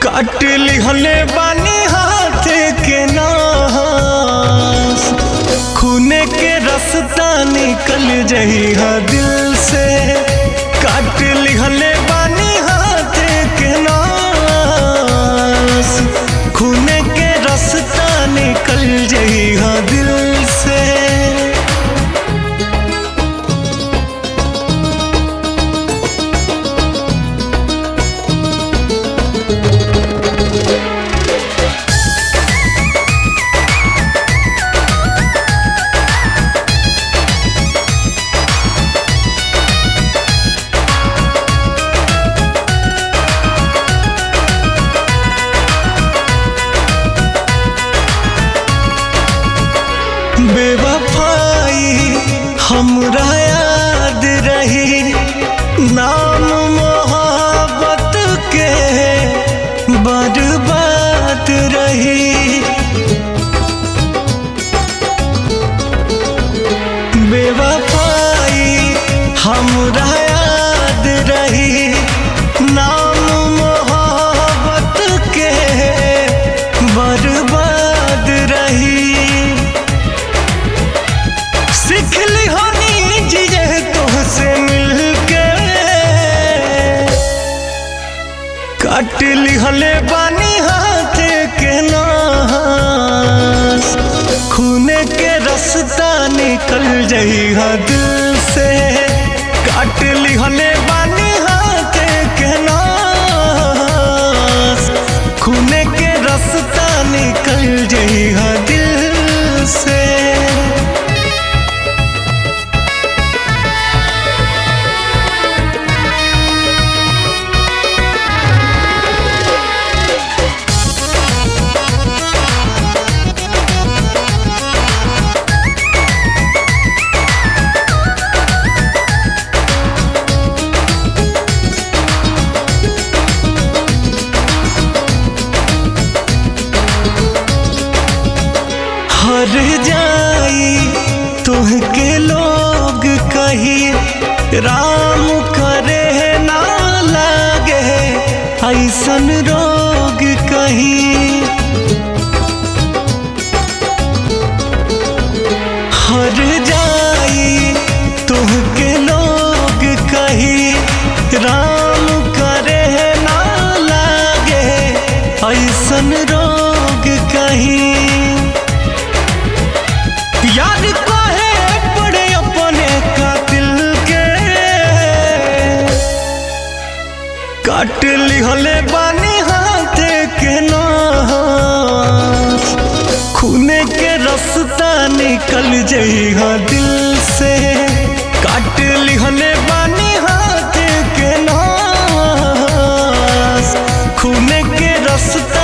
काट लिहले बानी हाथ के नास खूने के रास्ता निकल जही हा दिल से काट लिहले बानी हाथ के नास खूने के रास्ता निकल जही हा दिल से बेवफाई हमरा याद रही नाम मोहब्बत के बर्बाद रही बेवफाई हमरा याद रही नाम मोहब्बत के बर्बाद रही सिखली होनी जिये तुहसे मिलके काट लिहले बानी हाथ के नास खूने के रास्ता निकल जही हा दिल से काट लिहले बानी हाथ के नास खूने के रास्ता निकल जही हा दिल से हर जाई तुहके लोग कही राम करे ना लागे ऐसन रोग कही हर जाई तुहके लोग कही राम करे ना लागे ऐसन रोग कही याद काहे पड़े अपने कातिल के काट लिहले बानी हाथ के नास खूने के रास्ता निकल जही हा दिल से काट लिहले बानी हाथ के नास खूने के रास्ता